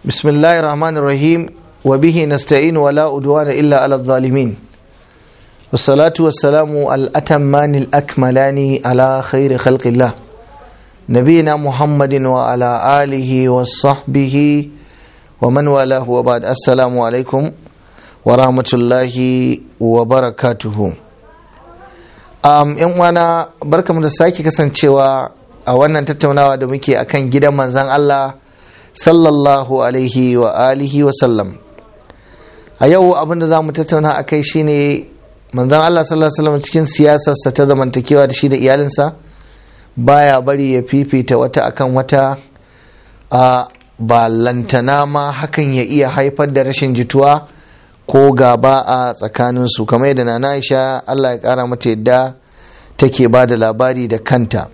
بسم الله الرحمن الرحيم وبه نستعين ولا أدوان إلا على الظالمين والصلاة والسلام الأتمان الأكملان على خير خلق الله نبينا محمد وعلى آله وصحبه ومن والاه وبعد السلام عليكم ورحمة الله وبركاته um, yan uwana barkamu da sake kasancewa a wannan tattaunawa da muke akan gidan manzan Allah sallallahu alaihi wa alihi wa sallam a yau abin da za mu tattauna a kai shine manzan Allah sallallahu alaihi wa sallam cikin siyasarsa ta zamantakewa da shi da iyalinsa baya bari ya fifita wata akan wata a ba lantana ma hakan ya iya haifar da rashin jituwa ko gaba a tsakaninsu kamar yadda na Aisha Allah ya kara mata yadda take ba da labari da kanta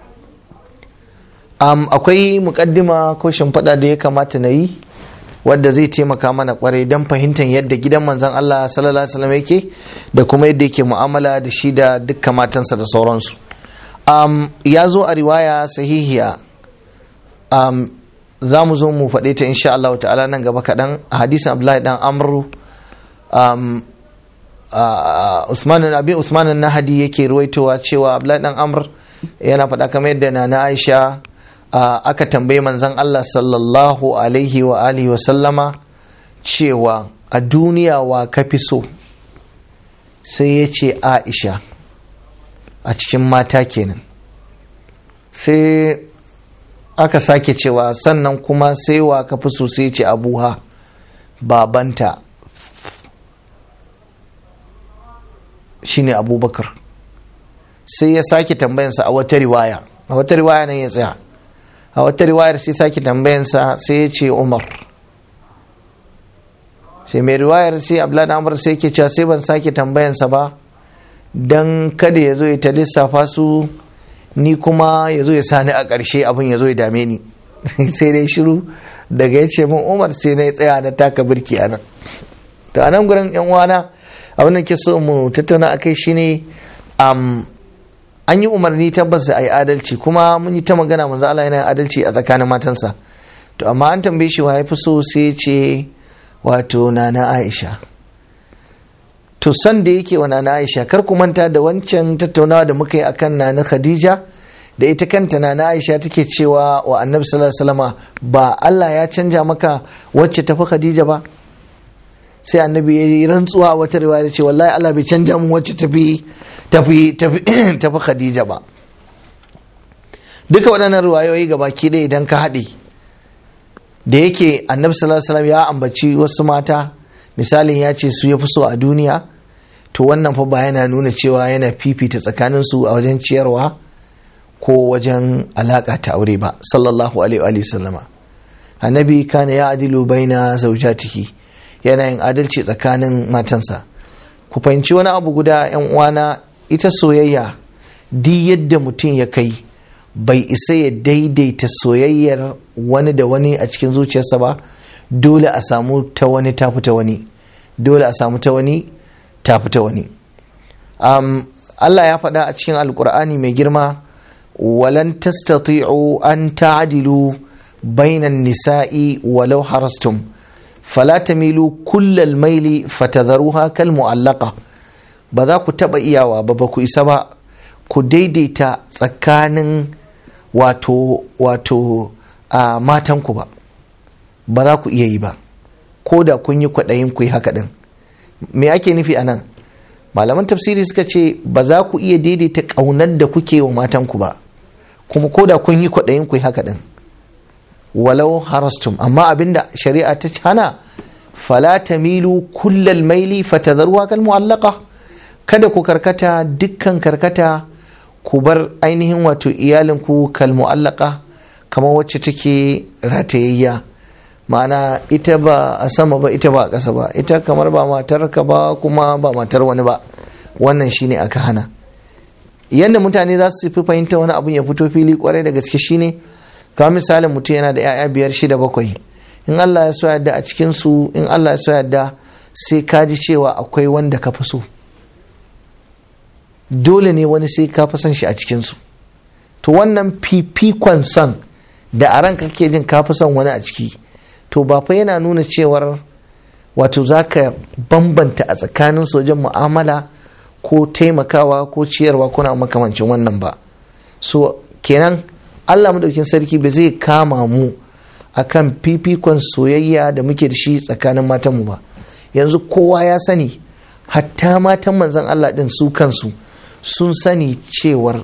um, akwai mukaddima ko shimfiɗa da ya kamata na yi wadda zai taimaka mana kwarai don fahimtar yadda gidan manzon Allah sallallahu alaihi wasallam yake da kuma yadda yake mu'amala da shi da dukkan matansa da sauransu um, ya zo a riwaya sahihiya um, za mu zo mu faɗe ta insha Allah ta'ala nan gaba kaɗan a hadisin Abdullahi dan Amru um, uh, Usman abin Usman Nahadi yake ruwaitowa cewa Abdullahi dan Amr yana faɗa kamar yadda na Aisha uh, aka tambayi manzon Allah sallallahu alaihi wa alihi wa sallama cewa a duniya wa ka fi so sai ya ce Aisha a cikin mata kenan sai aka sake cewa sannan kuma sai wa ka fi so sai ce abuha babanta shine abubakar sai ya sake tambayansa a wata riwaya a wata riwaya nan ya tsaya a wata riwayar sai sake tambayansa sai ya ce umar sai mai riwayar sai abdullahi amur sai ke cewa sai ban sake tambayansa ba don kada ya zo ya ta lissafa su ni kuma ya zo ya sani a ƙarshe abin ya zo ya dame ni sai dai shiru daga ya ce min umar sai na tsaya na taka birki a nan to a nan gurin yan uwana abin da ke so mu tattauna a kai shine um, an yi umarni tabbas da a yi adalci kuma mun yi ta magana manzo Allah yana adalci a tsakanin matansa to amma an tambaye shi wa ya fi so sai ce wato nana Aisha to san da yake wa nana Aisha kar ku manta da wancan tattaunawa da muka yi akan nana Khadija da ita kanta nana Aisha take cewa wa Annabi sallallahu alaihi wasallama ba Allah ya canja maka wacce tafi Khadija ba sai annabi ya yi rantsuwa a wata riwaya ce wallahi Allah bai canja mun wacce tafi tafi tafi tafi Khadija ba duka waɗannan riwayoyi ga baki ɗaya idan ka haɗe da yake annabi sallallahu alaihi wasallam ya ambaci wasu mata misalin ya ce su ya fi so a duniya to wannan fa ba yana nuna cewa yana fifita tsakanin su a wajen ciyarwa ko wajen alaka ta aure ba sallallahu alaihi wa sallama annabi kana ya adilu baina zaujatihi yana yin adalci tsakanin matansa ku fahimci wani abu guda yan uwana ita soyayya di yadda mutum ya kai bai isa ya daidaita soyayyar wani da wani a cikin zuciyarsa ba dole a samu ta wani ta ta wani dole a samu ta wani ta ta wani um, Allah ya faɗa a cikin alkur'ani mai girma walan tastati'u an ta'dilu bainan nisa'i walau harastum fala tamilu kullal maili fatadharuha kal mu'allaqa ba za ku taba iyawa ba ba ku isa ba ku daidaita tsakanin wato wato a matanku ba ba za ku iya yi ba ko da kun yi kwaɗayin ku yi haka ɗin me ake nufi a nan malaman tafsiri suka ce ba za ku iya daidaita ƙaunar da kuke wa matanku ba kuma ko da kun yi kwaɗayin ku yi haka ɗin walau harastum amma abinda shari'a ta hana fala tamilu kullal maili fatadharuha kal mu'allaqa kada ku karkata dukkan karkata ku bar ainihin wato iyalinku kal mu'allaqa kamar wacce take ratayayya ma'ana ita ba a sama ba ita ba a ƙasa ba ita kamar ba matar ka ba kuma ba matar wani ba wannan shine aka hana yadda mutane za su fi fahimta wani abun ya fito fili kwarai da gaske shine kamar misalin mutum yana da 'ya'ya biyar shida bakwai in Allah ya so yadda a cikin su in Allah ya so yadda sai ka ji cewa akwai wanda ka fi so dole ne wani sai ka fi son shi a cikin su to wannan fifikon son da a ranka kake jin ka fi son wani a ciki to ba fa yana nuna cewar wato za ka bambanta a tsakanin wajen mu'amala ko taimakawa ko ciyarwa kuna makamancin wannan ba so kenan allah madaukin sarki ba zai kama mu akan fifikon soyayya da muke da shi tsakanin matanmu ba yanzu kowa ya sani hatta matan manzon allah din su kansu sun sani cewar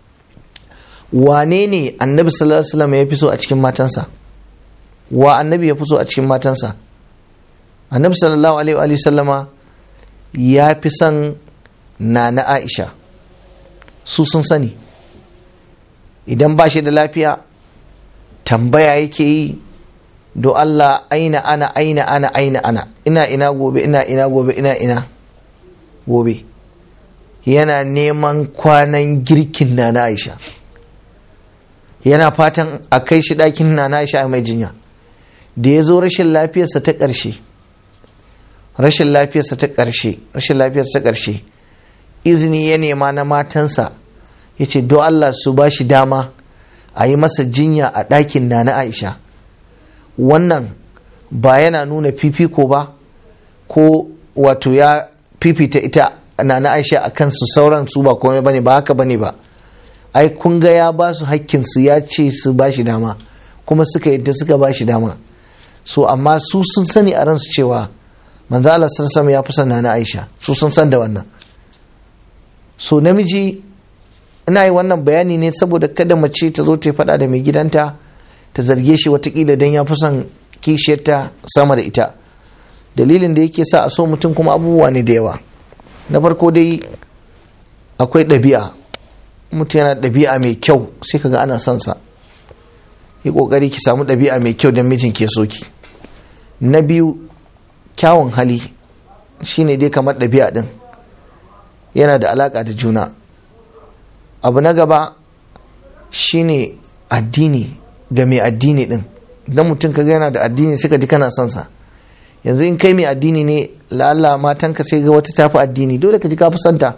wane ne annabi sallallahu alaihi wasallam ya fi so a cikin matansa wa annabi ya fi so a cikin matansa annabi sallallahu alaihi wa sallama ya fi son nana aisha su sun sani idan ba shi da lafiya tambaya yake yi do Allah aina ana aina ana aina ana ina ina gobe ina ina gobe ina ina gobe yana neman kwanan girkin nana aisha yana fatan a kai shi ɗakin nana aisha mai jinya da ya zo rashin lafiyarsa ta ƙarshe rashin lafiyarsa ta ƙarshe rashin lafiyarsa ta ƙarshe izini ya nema na matansa ya ce do Allah su ba shi dama a yi masa jinya a ɗakin na na Aisha wannan ba yana nuna fifiko ba ko wato ya fifita ita na na Aisha a kansu sauran su ba komai bane ba haka bane ba ai kun ga ya ba su hakkinsu ya ce su ba shi dama kuma suka yadda suka ba shi dama so amma su sun sani a ransu cewa manzo Allah sallallahu ya fi son na Aisha su sun san da wannan so namiji ina yi wannan bayani ne saboda kada mace ta zo ta faɗa da mai gidanta ta zarge shi watakila don ya fi son kishiyarta sama da ita dalilin da yake sa a so mutum kuma abubuwa ne da yawa na farko dai akwai ɗabi'a mutum yana ɗabi'a mai kyau sai kaga ana son sa yi ƙoƙari ki samu ɗabi'a mai kyau don mijin ke soki na biyu kyawun hali shine dai kamar ɗabi'a ɗin yana da alaƙa da juna abu na gaba shine addini ga mai addini ɗin idan mutum kaga yana da addini suka ji kana son sa yanzu in kai mai addini ne la'alla matanka sai ga wata tafi addini dole ka ji ka fi santa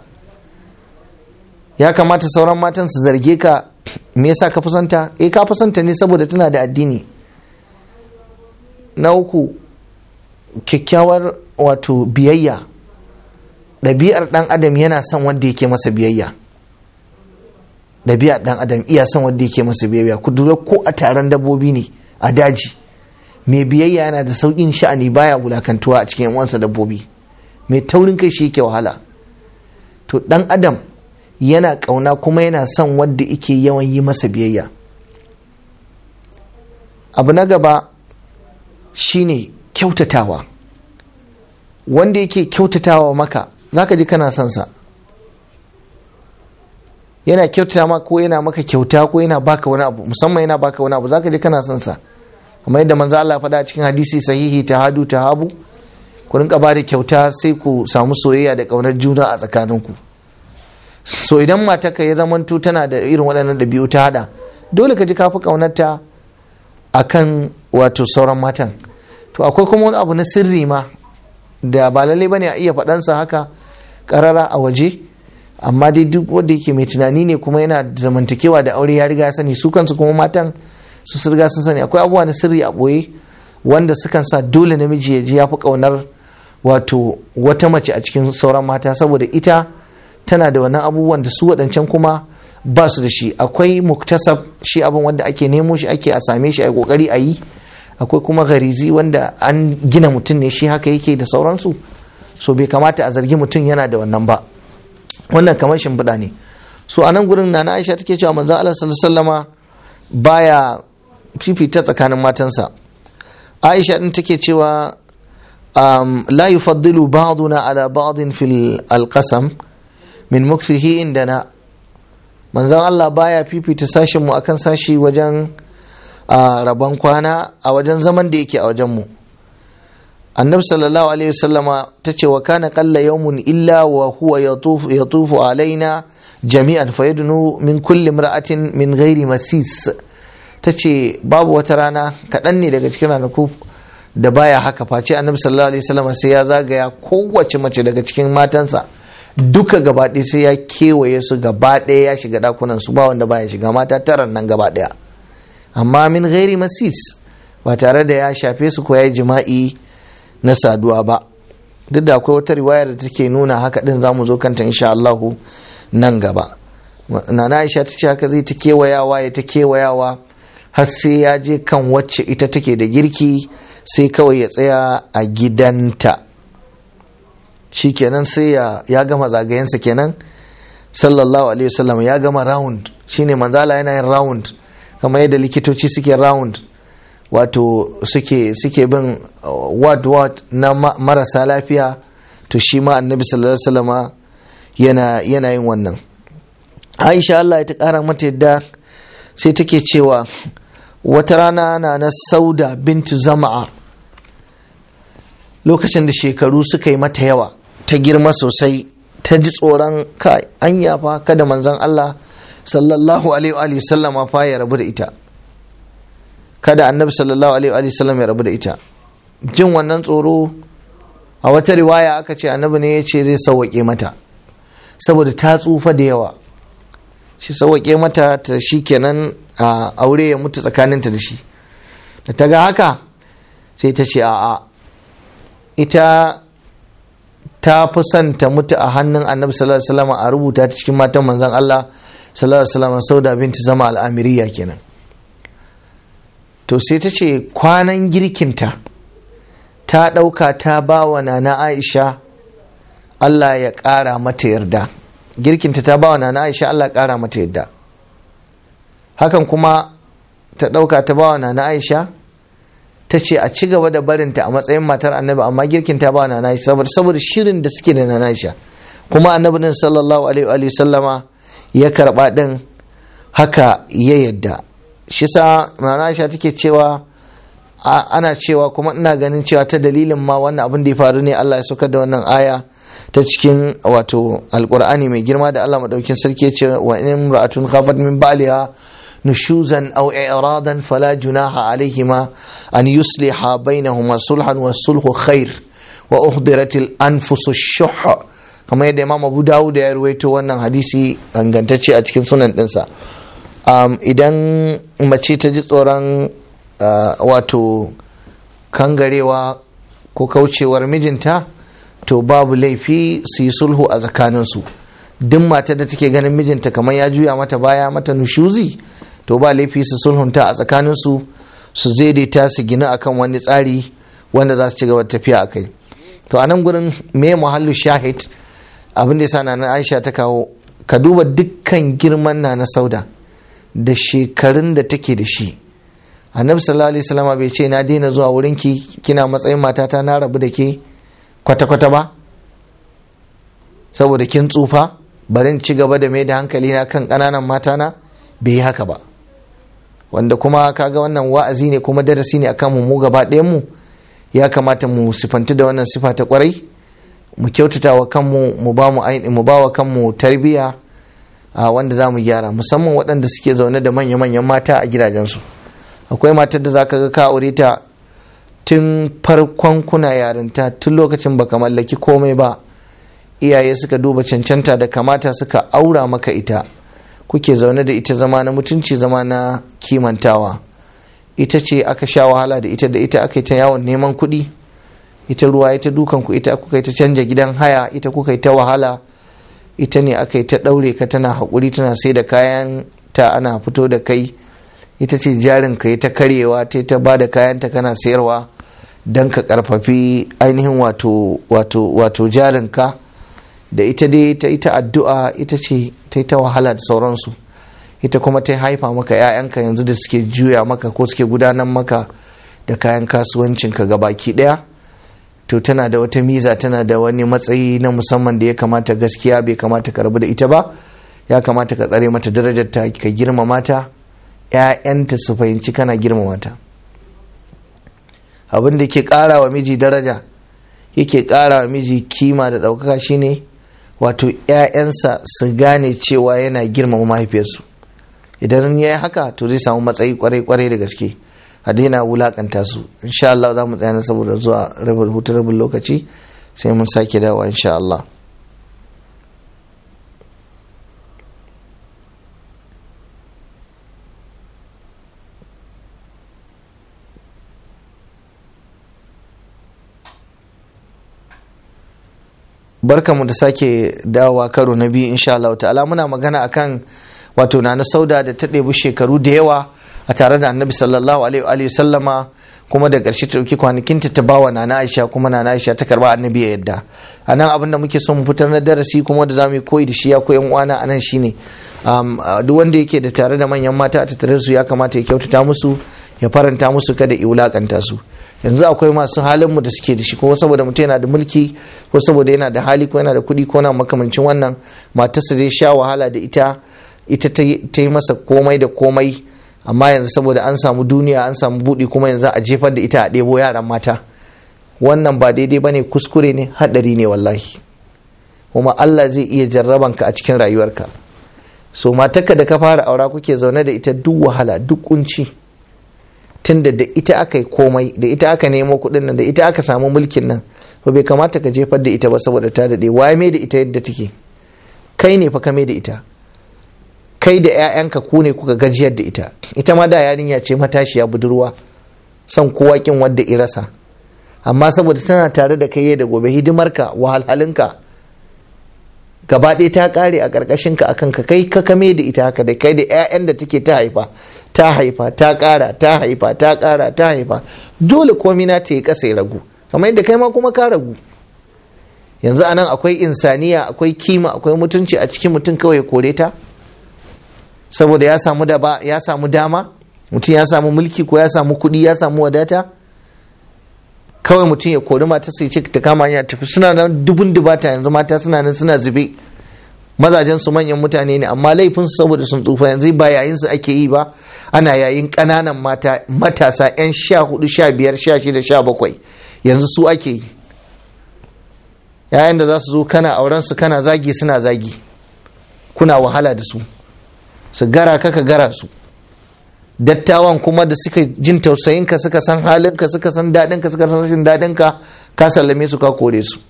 ya kamata sauran matan su zarge ka me yasa ka fi santa eh ka fi santa ne saboda tana da addini na uku kyakkyawar wato biyayya ɗabi'ar ɗan adam yana son wanda yake masa biyayya ɗabi'ar ɗan adam iya son wanda yake masa biyayya ku lura ko a taron dabbobi ne a daji mai biyayya yana da sauƙin sha'ani baya wulakantuwa a cikin uwansa dabbobi mai taurin kai shi yake wahala to ɗan adam yana ƙauna kuma yana son wanda yake yawan yi masa biyayya abu na gaba shine kyautatawa wanda yake kyautatawa maka zaka ji kana son sa yana kyautata maka ko yana maka kyauta ko yana baka wani abu musamman yana baka wani abu zaka ji kana son sa amma yadda manzo Allah faɗa cikin hadisi sahihi ta hadu ta habu ku rinka ba da kyauta sai ku samu soyayya da ƙaunar juna a tsakaninku so idan matarka ya zamanto tana da irin waɗannan ɗabi'u ta hada dole ka ji kafi ƙaunarta akan wato sauran matan to akwai kuma wani abu na sirri ma da ba lallai bane a iya faɗansa haka ƙarara a waje amma dai duk wanda yake mai tunani ne kuma yana zamantakewa da aure ya riga ya sani su kansu kuma matan su sun riga sun sani akwai abubuwa na sirri a ɓoye wanda sukan sa dole namiji ya ji ya fi ƙaunar wato wata mace a cikin sauran mata saboda ita tana da wannan abubuwan da su waɗancan kuma ba su da shi akwai muktasab shi abin wanda ake nemo shi ake a same shi a yi ƙoƙari a yi akwai kuma garizi wanda an gina mutum ne shi haka yake da sauransu so bai kamata a zargi mutum yana da wannan ba wannan kamar shimfiɗa ne so a nan gurin na aisha take cewa manzon Allah sallallahu alaihi baya fifita tsakanin matansa aisha din take cewa um, la yufaddilu ba'duna ala ba'din fil alqasam min muksihi indana manzon Allah baya fifita sashin mu akan sashi wajen a rabon kwana a wajen zaman da yake a wajen mu annabi sallallahu alaihi wasallama ta ce wa kana qalla yawmun illa wa huwa yatufu yatufu alaina jami'an fayadnu min kulli imra'atin min ghairi masis ta ce babu wata rana kaɗan ne daga cikin ranaku da baya haka face annabi sallallahu alaihi wasallama sai ya zagaya kowace mace daga cikin matansa duka gaba ɗaya sai ya kewaye su gaba ɗaya ya shiga dakunan su ba wanda baya shiga mata taran nan gaba ɗaya amma min ghairi masis ba tare da ya shafe su ko ya yi jima'i na saduwa ba duk da akwai wata riwayar da take nuna haka din za mu zo kanta insha Allahu nan gaba nana Aisha ta ce haka zai ta kewayawa ya ta kewayawa har sai ya je kan wacce ita take da girki sai kawai ya tsaya a gidanta shi kenan sai ya gama zagayensa kenan sallallahu alaihi wasallam ya gama round shine manzala yana yin round kamar yadda likitoci suke round wato suke suke bin ward ward na marasa lafiya to shi ma annabi sallallahu alaihi wasallama yana yana yin wannan aisha Allah ya ta kara mata yadda sai take cewa wata rana na na sauda bintu zama'a lokacin da shekaru suka yi mata yawa ta girma sosai ta ji tsoron kai an yafa kada manzon Allah sallallahu alaihi wa sallama fa ya rabu da ita kada annabi sallallahu alaihi wa sallam ya rabu da ita jin wannan tsoro a wata riwaya aka ce annabi ne ya ce zai sauwaƙe mata saboda ta tsufa da yawa shi sauwaƙe mata ta shi kenan a aure ya mutu tsakaninta da shi da ta ga haka sai ta ce a'a ita ta fi son ta mutu a hannun annabi sallallahu alaihi wasallam a rubuta ta cikin matan manzon Allah sallallahu alaihi wasallam sauda binti zama al'amiriya kenan to sai ta ce kwanan girkinta ta ɗauka ta ba wa nana aisha Allah ya ƙara mata yarda girkinta ta ba wa nana aisha Allah ya ƙara mata yarda hakan kuma ta ɗauka ta ba wa nana aisha ta ce a ci gaba da barinta a matsayin matar annabi amma girkin ta ba nana aisha saboda shirin da suke da nana aisha kuma annabi din sallallahu alaihi wa sallama ya karba din haka ya yadda shi sa nana aisha take cewa ana cewa kuma ina ganin cewa ta dalilin ma wannan abin da ya faru ne Allah ya saukar da wannan aya ta cikin wato alkur'ani mai girma da Allah madaukin sarki ya ce wa in ra'atun khafat min ba'liha نشوزا أو إعراضا فلا جناح عليهما أن يصلح بينهما صلحا والصلح خير وأحضرت الأنفس الشح كما يدى إمام أبو داود يرويته وانا حديثي أنغانتشي أتكين سنن إنسا idan mace ta ji tsoron wato kangarewa ko kaucewar mijinta to babu laifi su yi sulhu a tsakaninsu duk mata da take ganin mijinta kamar ya juya mata baya mata nushuzi to ba laifi su sulhunta a tsakaninsu su daidaita su gina akan wani tsari wanda za su ci gaba tafiya a kai to a nan gurin me muhallu shahid abin da yasa na na aisha ta kawo ka duba dukkan girman na na sauda da shekarun da take da shi annabi sallallahu alaihi wasallam bai ce na daina zuwa wurinki kina matsayin matata na rabu da ke kwata-kwata ba saboda kin tsufa barin ci gaba da mai da hankali na kan ƙananan matana bai yi haka ba wanda kuma kaga wannan wa'azi ne kuma darasi ne akan mu gaba ɗayan mu ya kamata mu sifanti da wannan sifa ta kwarai mu kyautata wa kanmu mu ba mu mu ba wa kanmu tarbiya a wanda za mu gyara musamman waɗanda suke zaune da manya-manyan mata a gidajensu akwai matar da za ka ga ka aure ta tun farkon kuna yarinta tun lokacin baka mallaki komai ba iyaye suka duba cancanta da kamata suka aura maka ita kuke zaune da ita zama na mutunci zama na kimantawa ita ce aka sha wahala da ita da ita aka yi ta yawon neman kuɗi ita ruwa ita dukan ku ita kuka yi ta canja gidan haya ita kuka yi ta wahala ita ne aka yi ta ɗaure ka tana haƙuri tana sai da kayan ta ana fito da kai ita ce jarin ka yi ta karyewa ta ta ba da kayan ta kana sayarwa don ka karfafi ainihin wato wato wato jarin ka da ita dai ta ita addu'a ita ce ta yi ta wahala da sauransu ita kuma ta haifa maka 'ya'yanka yanzu da suke juya maka ko suke gudanar maka da kayan kasuwancinka ga baki ɗaya to tana da wata miza tana da wani matsayi na musamman da ya kamata gaskiya bai kamata ka rabu da ita ba ya kamata ka tsare mata darajar ta ka girmama ta 'ya'yanta su fahimci kana girmama ta abin da ke ƙara wa miji daraja yake ƙara wa miji kima da ɗaukaka shine wato 'ya'yansa su gane cewa yana girmama mahaifiyarsu idan ya yi haka to zai samu matsayi kwarai-kwarai da gaske a daina wulakanta su insha Allah za mu tsaya saboda zuwa rabin hutu rabin lokaci sai mun sake dawa insha Allah barkamu da sake dawowa karo na biyu insha Allah ta'ala muna magana akan wato na na sauda da ta ɗebi shekaru da yawa a tare da annabi sallallahu alaihi wa sallama kuma da ƙarshe ta ɗauki kwanakinta ta bawa nana aisha kuma nana aisha ta karba annabi ya yadda a nan abin da muke son mu fitar na darasi kuma da za mu yi koyi da shi ya koyan uwana a nan shine duk wanda yake da tare da manyan mata a tattare su ya kamata ya kyautata musu ya faranta musu kada ya wulakanta su yanzu akwai masu halin mu da suke da shi ko saboda mutum yana da mulki ko saboda yana da hali ko yana da kuɗi ko na makamancin wannan matarsa dai sha wahala da ita ita ta yi masa komai da komai amma yanzu saboda an samu duniya an samu buɗi kuma yanzu a jefar da ita a ɗebo yaran mata wannan ba daidai ba ne kuskure ne haɗari ne wallahi kuma Allah zai iya jarrabanka a cikin rayuwarka so matarka da ka fara aura kuke zaune da ita duk wahala duk kunci tunda da ita aka yi komai da ita aka nemo kuɗin nan da ita aka samu mulkin nan ba bai kamata ka jefar da ita ba saboda ta daɗe waye mai da ita yadda take kai ne fa ka mai da ita kai da 'ya'yanka ku ne kuka gajiyar da ita ita ma da yarinya ce matashiya budurwa son kowa kin wadda irasa amma saboda tana tare da kai da gobe hidimarka wahalhalinka gaba ɗaya ta ƙare a ƙarƙashin ka akan ka kai ka kame da ita haka da kai da 'ya'yan da take ta haifa ta haifa ta ƙara ta haifa ta ƙara ta haifa dole komi na ta yi ƙasa ya ragu kamar yadda kai ma kuma ka ragu yanzu anan akwai insaniya akwai kima akwai mutunci a cikin mutum kawai ya kore ta saboda ya samu da ba ya samu dama mutum ya samu mulki ko ya samu kuɗi ya samu wadata kawai mutum ya kori mata sai ce ta kama hanya tafi suna nan dubun dubata yanzu mata suna nan suna zube mazajen su manyan mutane ne amma laifin su saboda sun tsufa yanzu ba yayin su ake yi ba ana yayin ƙananan mata matasa yan sha hudu sha biyar sha shida sha bakwai yanzu su ake yi yayin da za su zo kana auren su kana zagi suna zagi kuna wahala da su su gara ka ka gara su dattawan kuma da suka jin tausayinka suka san halinka suka san daɗinka suka san rashin daɗinka ka sallame su ka kore su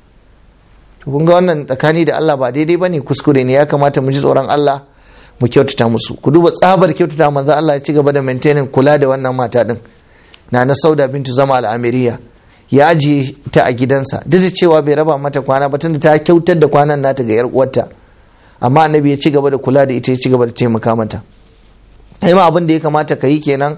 kun ga wannan tsakani da Allah ba daidai ba ne kuskure ne ya kamata mu ji tsoron Allah mu kyautata musu ku duba tsabar kyautata manzo Allah ya ci gaba da maintaining kula da wannan mata din na na sauda bintu zama al'amiriya ya ajiye ta a gidansa duk da cewa bai raba mata kwana ba tunda ta kyautar da kwanan nata ga yar uwarta amma annabi ya ci gaba da kula da ita ya ci gaba da taimaka mata ai ma abin da ya kamata ka yi kenan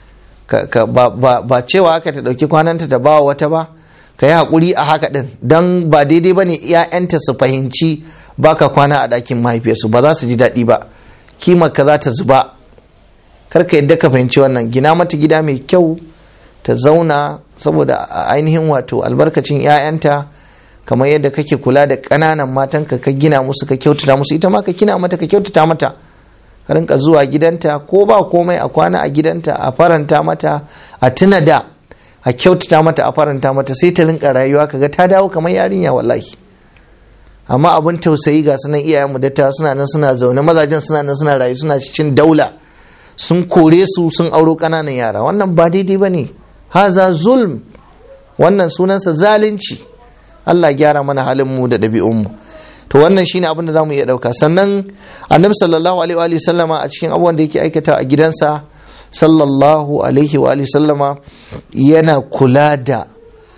ba cewa aka ta ɗauki kwananta ta bawa wata ba ka yi haƙuri a haka ɗin don ba daidai ba ne ‘ya'yanta su fahimci baka kwana a ɗakin mahaifiyarsu ba za su ji daɗi ba kimar ka za ta zuba kar ka yadda ka fahimci wannan gina mata gida mai kyau ta zauna saboda ainihin wato albarkacin ‘ya'yanta kamar yadda kake kula da ƙananan matanka ka gina musu ka kyautata musu ita ma ka gina mata ka kyautata mata ka rinka zuwa gidanta ko ba komai a kwana a gidanta a faranta mata a tuna da a kyautata mata a faranta mata sai ta rinka rayuwa kaga ta dawo kamar yarinya wallahi amma abin tausayi ga sunan iyayen mu dattawa suna nan suna zaune mazajen suna nan suna rayu suna cikin daula sun kore su sun auro ƙananan yara wannan ba daidai ba ne haza zulm wannan sunansa zalunci Allah gyara mana halin mu da ɗabi'unmu to wannan shine abin da zamu iya ɗauka sannan annabi sallallahu alaihi wa sallama a cikin abubuwan da yake aikata a gidansa sallallahu alaihi wa sallama yana kula da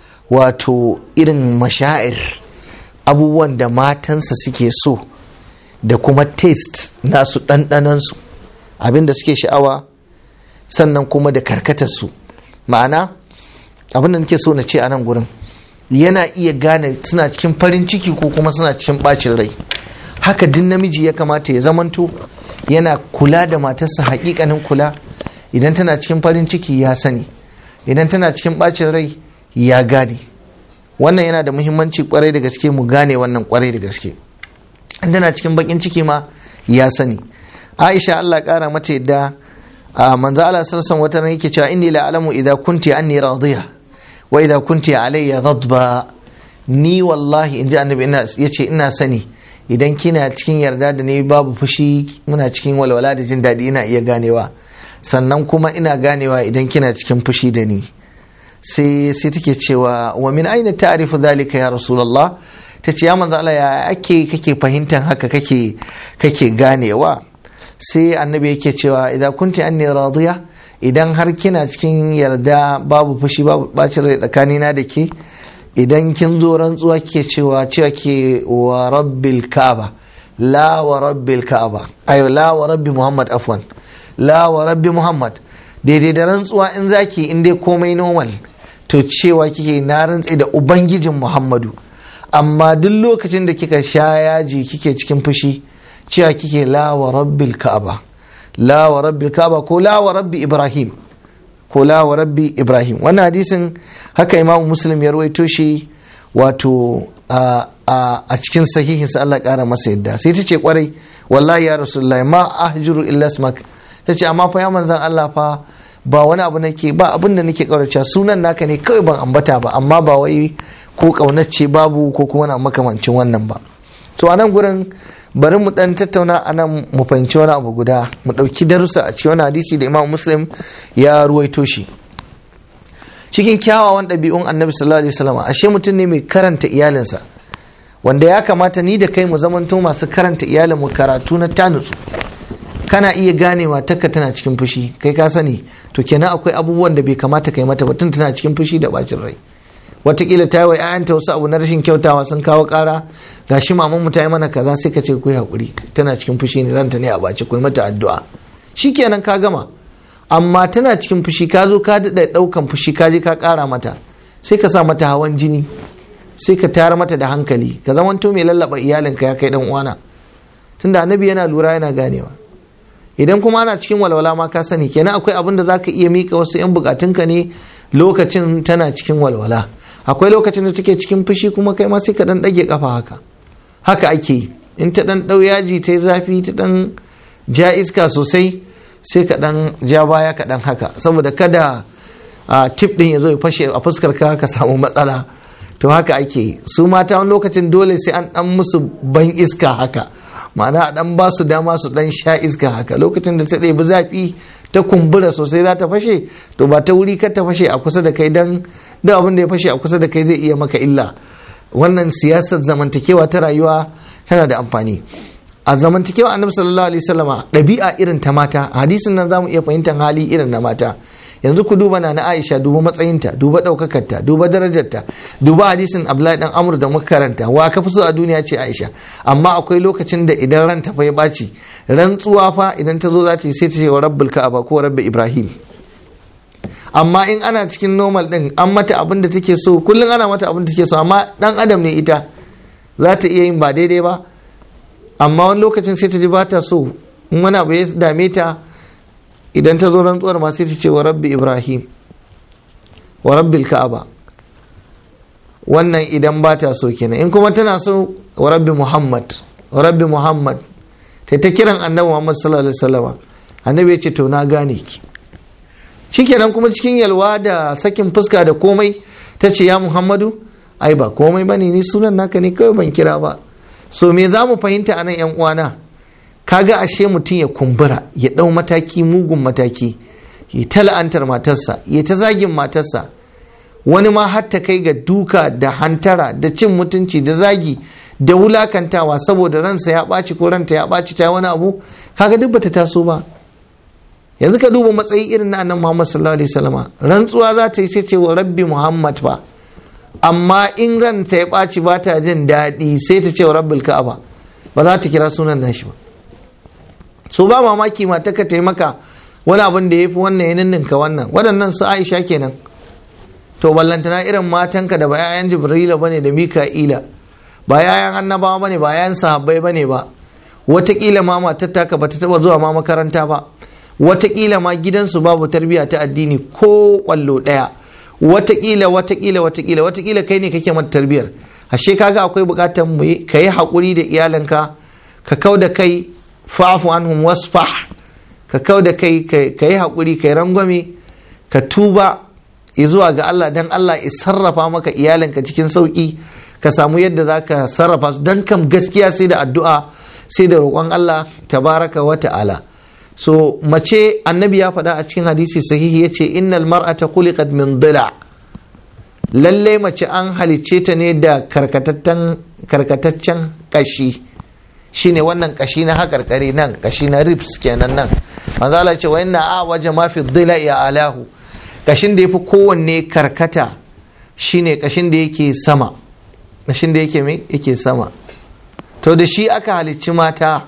wato irin mashair abubuwan da matansa suke so da kuma taste nasu ɗanɗanansu abin da suke sha'awa sannan kuma da karkatarsu ma'ana abin da nake so na ce a nan gurin yana iya gane suna cikin farin ciki ko kuma suna cikin bacin rai haka din namiji ya kamata ya zamanto yana kula da matarsa hakikanin kula idan tana cikin farin ciki ya sani idan tana cikin bacin rai ya gane wannan yana da muhimmanci kwarai da gaske mu gane wannan kwarai da gaske in tana cikin bakin ciki ma ya sani aisha allah kara mata yadda a manzo allah sallallahu wata ran yake cewa inni la alamu idza kunti anni radiya wa idza kunti alayya ghadba ni wallahi inji annabi ina yace ina sani idan kina cikin yarda da ni babu fushi muna cikin walwala da jin daɗi ina iya ganewa sannan kuma ina ganewa idan kina cikin fushi da ni sai sai take cewa wa min aina ta'rifu dhalika ya rasulullah ta ce ya manzo Allah ya ake kake fahimtar haka kake kake ganewa sai annabi yake cewa idan kunti anni radiya idan har kina cikin yarda babu fushi babu bacin rai tsakanina da ke idan kin zo rantsuwa ke cewa cewa ke wa rabbil ka'aba la wa rabbil ka'aba ayo la wa rabbi muhammad afwan la wa rabbi muhammad daidai da rantsuwa in zaki in dai komai normal to cewa kike na rantsi da ubangijin muhammadu amma duk lokacin da kika sha yaji kike cikin fushi cewa kike la wa rabbil ka'aba la wa rabbil ka'aba ko la wa rabbi ibrahim ko la wa rabbi ibrahim wannan hadisin haka imamu muslim ya rawaito shi wato a cikin sahihinsa Allah kara masa yadda sai ta ce kwarai wallahi ya rasulullahi ma ahjuru illa smak ta ce amma fa ya manzan Allah fa ba wani abu nake ba abin da nake kaurace sunan naka ne kawai ban ambata ba amma ba wai ko kaunace babu ko kuma na makamancin wannan ba to a nan gurin bari mu dan tattauna a nan mu fahimci wani abu guda mu ɗauki darussa a cikin wani hadisi da imam muslim ya ruwaito shi cikin kyawawan ɗabi'un annabi sallallahu alaihi wasallam ashe mutum ne mai karanta iyalinsa wanda ya kamata ni da kai mu zamanto masu karanta iyalin mu karatu na tanutsu kana iya ganewa taka tana cikin fushi kai ka sani to kenan akwai abubuwan da bai kamata kai mata ba tun tana cikin fushi da bacin rai watakila ta yi wa 'ya'yanta wasu abu na rashin kyautawa sun kawo kara ga shi maman mu ta yi mana kaza sai ka ce ku hakuri tana cikin fushi ne ranta ne a baci ku mata addu'a shikenan ka gama amma tana cikin fushi ka zo ka daɗa ɗaukan fushi ka je ka ƙara mata sai ka sa mata hawan jini sai ka tayar mata da hankali ka zamanto mai lallaba iyalinka ya kai dan uwana tunda annabi yana lura yana ganewa idan kuma ana cikin walwala ma ka sani kenan akwai abin da zaka iya mika wasu 'yan bukatunka ne lokacin tana cikin walwala akwai lokacin da take cikin fushi kuma kai ma sai ka dan dage kafa haka haka ake yi in ta dan dau yaji ta zafi ta dan ja iska sosai sai ka dan ja baya ka dan haka saboda kada a tip din ya zo ya fashe a fuskar ka ka samu matsala to haka ake yi su mata wani lokacin dole sai an dan musu ban iska haka ma'ana a dan ba su dama su dan sha iska haka lokacin da ta ɗebi zafi ta kumbura sosai za ta fashe to ba ta wuri kar ta fashe a kusa da kai dan duk abin da ya fashe a kusa da kai zai iya maka illa wannan siyasar zamantakewa ta rayuwa tana da amfani a zamantakewa annabi sallallahu alaihi wasallama ɗabi'a irin ta mata a hadisin nan zamu iya fahimtar hali irin na mata yanzu ku duba na Aisha duba matsayinta duba ɗaukakarta duba darajarta duba hadisin Abdullahi dan Amr da muka karanta wa ka fi so a duniya ce Aisha amma akwai lokacin da idan ranta fa ya baci rantsuwa fa idan ta zo za ta yi sai ta ce wa rabbul ka'aba ko rabbi Ibrahim amma in ana cikin normal din an mata abin da take so kullum ana mata abin da take so amma dan adam ne ita za ta iya yin ba daidai ba amma wani lokacin sai ta ji ba ta so in wani abu ya dame ta idan ta zo rantsuwar ma sai ta ce wa rabbi ibrahim wa rabbil ka'aba wannan idan ba ta so kenan in kuma tana so wa rabbi muhammad wa rabbi muhammad ta ta kiran annabi muhammad sallallahu alaihi wasallam annabi ya ce to na gane ki shikenan kuma cikin yalwa da sakin fuska da komai ta ce ya muhammadu ai ba komai bane ni sunan naka ne kawai ban kira ba so me za mu fahimta a nan yan uwana kaga ashe mutum ya kumbura ya ɗau mataki mugun mataki ya ta la'antar matarsa ya ta zagin matarsa wani ma har ta kai ga duka da hantara da cin mutunci da zagi da wulakantawa saboda ransa ya ɓaci ko ranta ya ɓaci ta wani abu kaga duk bata taso ba yanzu ka duba matsayi irin na annabi Muhammad sallallahu alaihi wasallam rantsuwa za ta yi sai ce wa rabbi Muhammad ba amma in ranta ya ɓaci ba ta jin daɗi sai ta ce wa rabbil ka'aba ba za ta kira sunan nashi ba so ba mamaki mata ka taimaka wani abin da ya fi wannan ya ninninka wannan waɗannan su aisha kenan to ballantana irin matanka da ba 'ya'yan jibrila bane da mika'ila ba 'ya'yan annabawa bane ba 'ya'yan sahabbai bane ba watakila ma matar taka ba ta taba zuwa ma makaranta ba watakila ma gidansu babu tarbiyya ta addini ko kwallo ɗaya watakila watakila watakila watakila kai ne kake mata tarbiyyar ashe kaga akwai bukatar mu ka yi haƙuri da iyalinka ka kau da kai fa'afu anhum wasfah ka kau da kai ka yi haƙuri ka yi rangwame ka tuba zuwa ga Allah dan Allah ya sarrafa maka iyalinka cikin sauƙi ka samu yadda za ka sarrafa su don kam gaskiya sai da addu'a sai da roƙon Allah tabaraka wa ta'ala so mace annabi ya faɗa a cikin hadisi sahihi ya ce innal mar'ata khuliqat min dila lalle mace an halicce ta ne da karkataccen kashi shine wannan kashi na hakarkari nan kashi na ribs kenan nan manzala ce wa inna a waje ma fi dhila ya alahu kashin da yafi kowanne karkata shine kashin da yake sama kashin da yake me yake sama to da shi aka halicci mata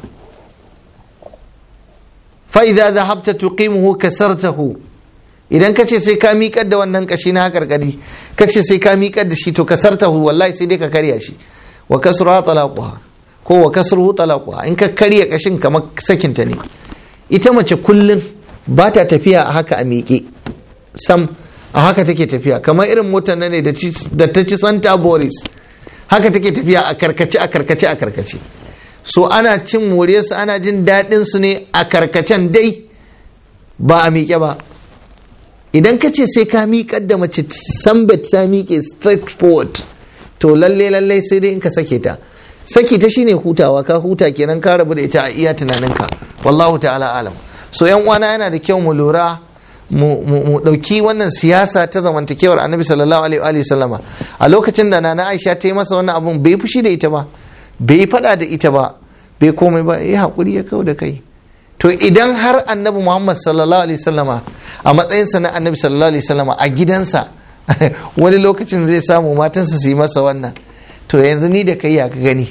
fa idza dhahabta tuqimuhu kasartahu idan kace sai ka miƙar da wannan kashi na karkari kace sai ka miƙar da shi to kasartahu wallahi sai dai ka karya shi wa kasruha talaquha ko wa kasruhu talaquha in ka karya kashin kamar sakinta ne ita mace kullum ba ta tafiya a haka a miƙe sam a haka take tafiya kamar irin motar nan ne da ta ci santa boris haka take tafiya a karkace a karkace a karkace so ana cin moriyarsu ana jin daɗin su ne a karkacen dai ba a miƙe ba idan ka ce sai ka miƙar da mace sambet ta miƙe straight forward to lalle lalle sai dai in ka sake ta saki ta shine hutawa ka huta kenan ka rabu da ita a iya tunaninka wallahu ta'ala alam so yan uwana yana da kyau mu lura mu dauki wannan siyasa ta zamantakewar annabi sallallahu alaihi wa sallama a lokacin da nana aisha ta yi masa wannan abun bai fushi da ita ba bai fada da ita ba bai komai ba ya hakuri ya kau da kai to idan har annabi muhammad sallallahu alaihi sallama a matsayinsa na annabi sallallahu alaihi sallama a gidansa wani lokacin zai samu matansa su yi masa wannan to yanzu ni da kai ya ka gani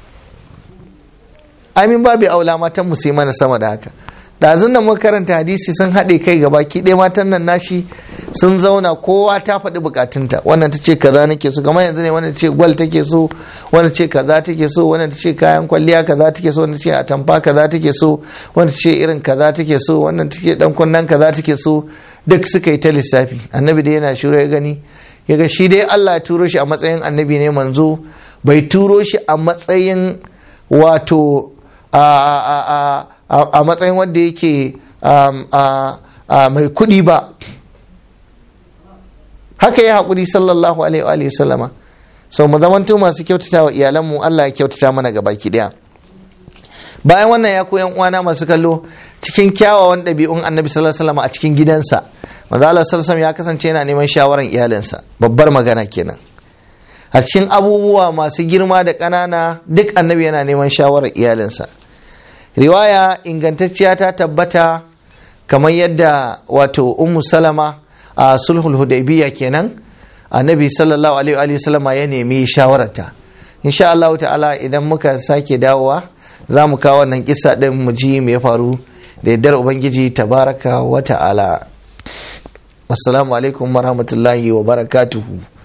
amin babu aula matan mu sai mana sama da haka ɗazun da muka karanta hadisi sun haɗe kai gaba ki ɗaya matan nan nashi sun zauna kowa ta faɗi bukatunta wannan ta ce kaza nake so kamar yanzu ne wannan ta ce gwal take so wannan ce kaza take so wannan ta ce kayan kwalliya kaza take so wannan ta ce atamfa kaza take so wannan ta ce irin kaza take so wannan ta ce dan kunnen kaza take so duk suka yi ta lissafi annabi dai yana shiru ya gani ya ga shi dai Allah ya turo shi a matsayin annabi ne manzo bai turo shi a matsayin wato a a matsayin wanda yake mai kuɗi ba haka ya haƙuri sallallahu alaihi wa sallama sau mu zamanto masu kyautata wa iyalanmu Allah ya kyautata mana ga baki ɗaya bayan wannan ya koyan uwana masu kallo cikin kyawawan ɗabi'un annabi sallallahu alaihi a cikin gidansa manzo Allah sallallahu ya kasance yana neman shawaran iyalinsa babbar magana kenan a cikin abubuwa masu girma da ƙanana duk annabi yana neman shawarar iyalinsa riwaya ingantacciya ta tabbata kamar yadda wato ummu salama a sulhul hudaybiya kenan annabi sallallahu alaihi wa sallama ya nemi shawararta insha Allah ta'ala idan muka sake dawowa za mu kawo wannan kisa din mu ji me ya faru da yaddar ubangiji tabaraka wa ta'ala assalamu alaikum warahmatullahi wa barakatuhu